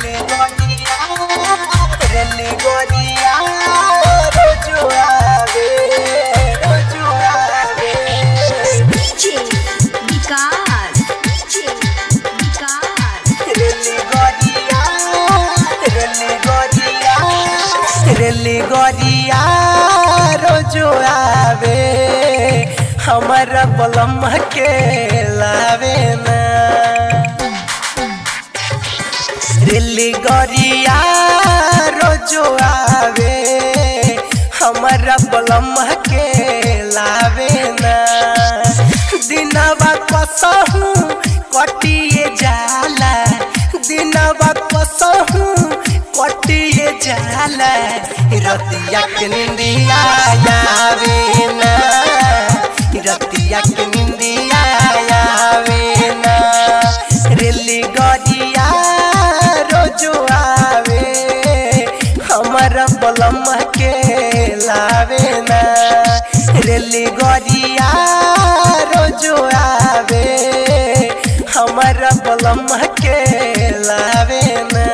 रेली गोरिया रेली गोरिया रोजो आवे रोजो आवे DJ विकास DJ विकास रेली गोरिया रेली गोरिया रेली गोरिया रोजो आवे हमर बलम के लावे ना रेली गोरिया रोजो आवे हमर बलम के लावे ना दिनवा कसहू कटिए जाला दिनवा कसहू कटिए जाला रतिया के निंदिया आवे ना रतिया के निंदिया आवे ना रेली गरिया रोजो आवे हमर बलम के लावे ना रेली गरिया रोजो आवे हमर बलम के लावे ना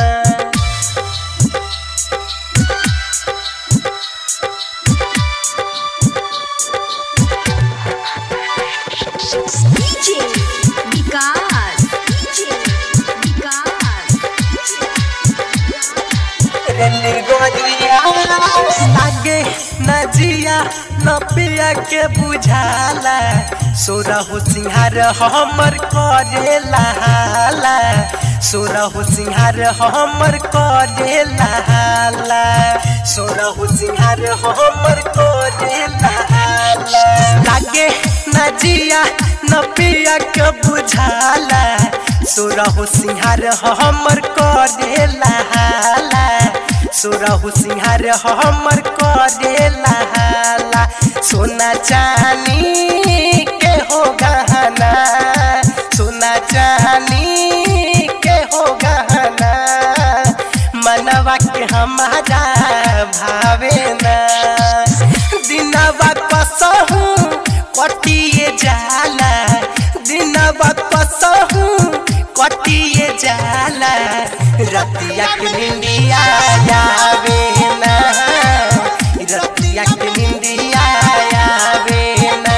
DJ विकास DJ विकास रेली गोरिया लागे नजिया न पिया के बुझाला सोरहु सिंहार हमर करे लहाला सोरहु सिंहार हमर करे लहाला सोरहु सिंहार हमर करे लहाला लागे नजिया न पिया के बुझाला सोरहु सिंहार हमर करे लहाला सोरहु सिंहार हमर करे लहाला सोना चानी के हो गहना सोना चानी के हो गहना मनवा के हमारा भावे ना दिनवा कसहू कटिए जाला दिनवा कसहू कटिए जाला रतिया के निंदिया आवे ना रतिया के निंदिया आवे ना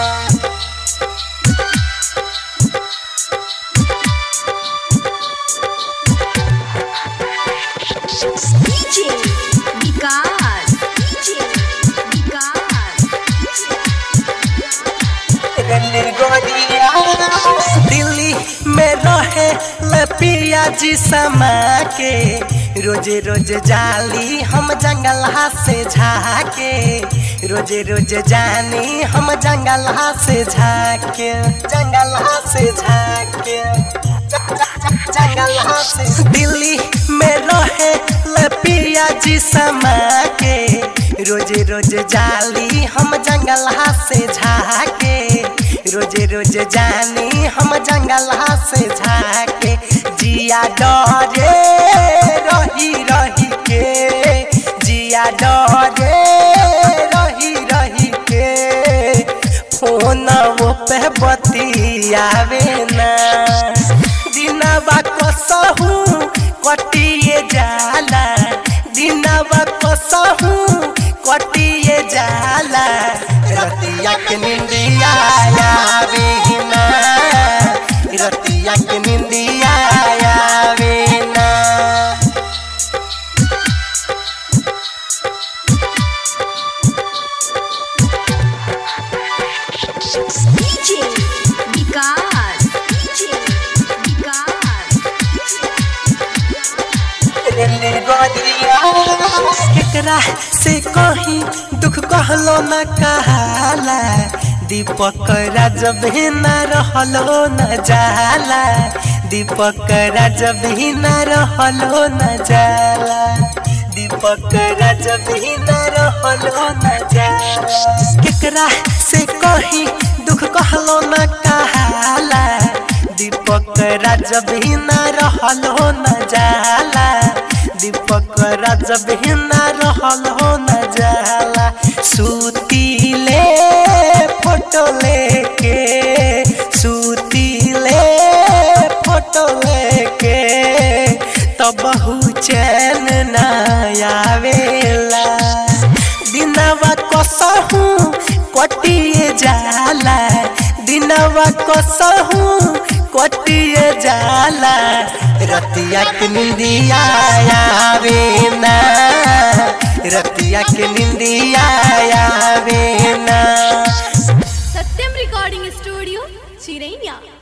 DJ विकास DJ विकास रेली गोरिया दिल्ली में रहे लपिया जी समा के रोजे रोज जाली हम जंगल से झाके रोजे रोज जानी हम जंगल से झाके जंगल से झाके जंगल से दिल्ली में रहे लपिया जी समा के रोजे रोज जाली हम जंगल से झाके रोजे रोज जानी हम जंगल से झाके जिया डरे रही रही के जिया डरे रही रही के फोन वो पे बतियावे ना दिनवा कसहू कटिए जाला दिनवा कसहू कटिए जाला रतिया के निंदिया आवे ना रतिया के निंदिया आवे ना DJ विकास DJ विकास रेली गोरिया केकरा से कहीं दुख कहलो न कहाला दीपक राज भी न रहलो न जाला दीपक राज भी न रहलो न जाला दीपक राज भी न रहलो न जाला केकरा से कहीं दुख कहलो न कहाला दीपक राज भी न रहलो न जाला दीपक राज भी न रहलो न जाला सुतीले फोटो लेके सुतीले फोटो लेके तो कबहू चैन न आवेला दिनवा कसहू कटिए जाला दिनवा कसहू कटिए जाला रतिया के निंदिया आवे ना रतिया के निंदिया आवे ना सत्यम रिकॉर्डिंग स्टूडियो चिरैया